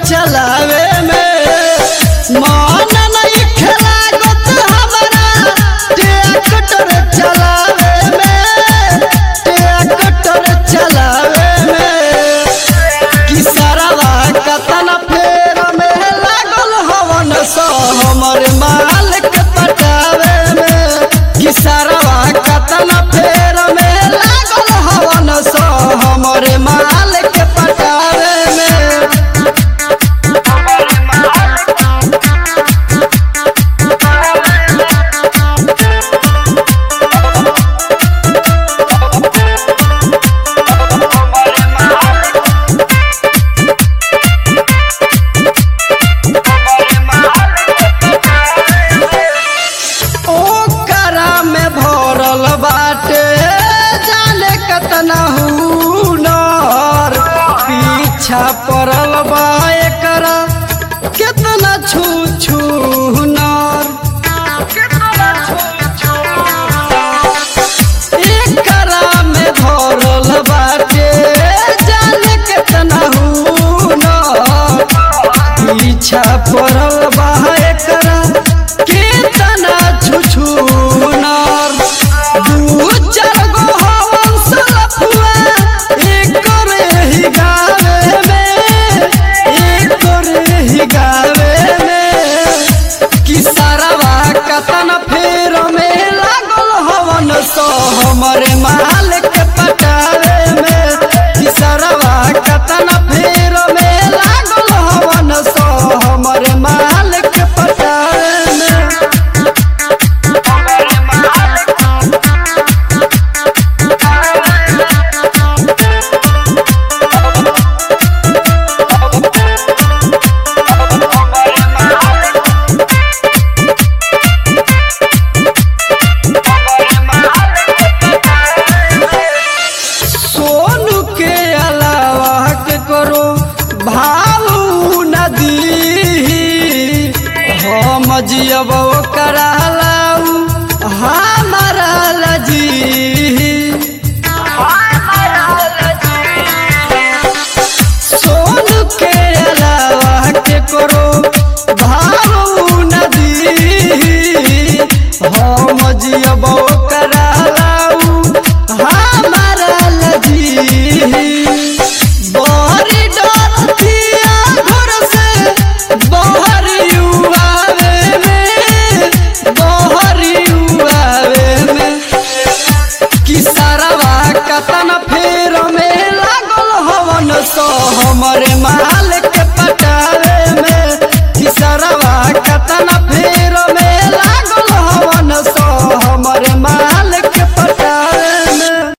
चलावे में मान नहीं खेला गोत हमारा ट्रैक्टर चलावे में ट्रैक्टर चलावे में किसरवा कतन फेर में लागल हवन सो हमर माल के पटावे में किसरवा कतन फेर में लागल हवन सो हमर माल के पटावे में ओकरा में भरल बाटे जाने कतना हुनर पीछा पड़ल बा एकरा केतना छू छू हुनर एकरा में भरल बाटे जाने केतना हुनर पीछा पड़ल बा एकरा केतना छुछुनर दू चार गो हवन सलफुआ एकर ही गावे में एकर ही गावे में किसरवा कतन फेर में लागल हवन सो हमरे माल के पटावे में किसरवा कतन फेर में लागल हवन सो हमरे माल के पटावे में सोनू के अलावा के करो भाव नदी हम जियब करा